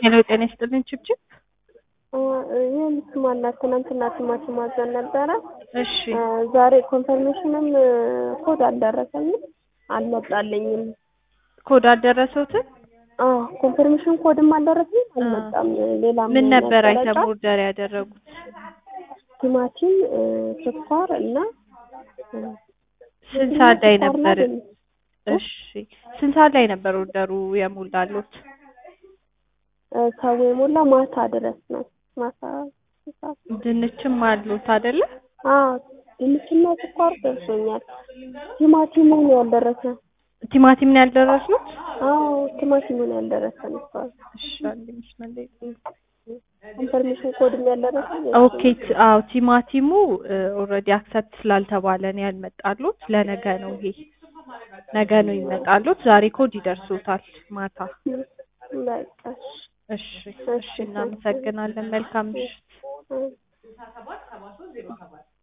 ሄሎ ጤና ይስጥልኝ ችብችብ። ይህን ስማላት ትናንትና ቲማቲም አዘን ነበረ። እሺ ዛሬ ኮንፈርሜሽንም ኮድ አልደረሰኝም አልመጣልኝም። ኮድ አልደረሰውትም? አዎ ኮንፈርሜሽን ኮድም አልደረሰኝም አልመጣም። ሌላ ምን ነበር መገለጫ? አይተም ኦርደር ያደረጉት? ቲማቲም፣ ስኳር እና ስንት ሰዓት ላይ ስኳርና ነበር? ድንች። እሺ ስንት ሰዓት ላይ ነበር ኦርደሩ የሞላሉት? ሰው የሞላ ማታ ድረስ ነው። ማታ ሰዓት ድንችም አሉት አይደለ? አዎ ድንችና ስኳር ደርሶኛል። ቲማቲሙን ያልደረሰ ቲማቲም ነው ያልደረሱት? አዎ ቲማቲሙን ያልደረሰ ነበር። እሺ አንድ መስመር ላይ ኮንፈርሜሽን ኮድም ያልደረሰ ኦኬ ት- አዎ ቲማቲሙ ኦልሬዲ አክሰፕት ስላልተባለ ነው ያልመጣሉት። ለነገ ነው ይሄ ነገ ነው ይመጣሉት። ዛሬ ኮድ ይደርሱታል ማታ። በቃ እሺ እሺ እናመሰግናለን። መልካም ምሽት። እሺ።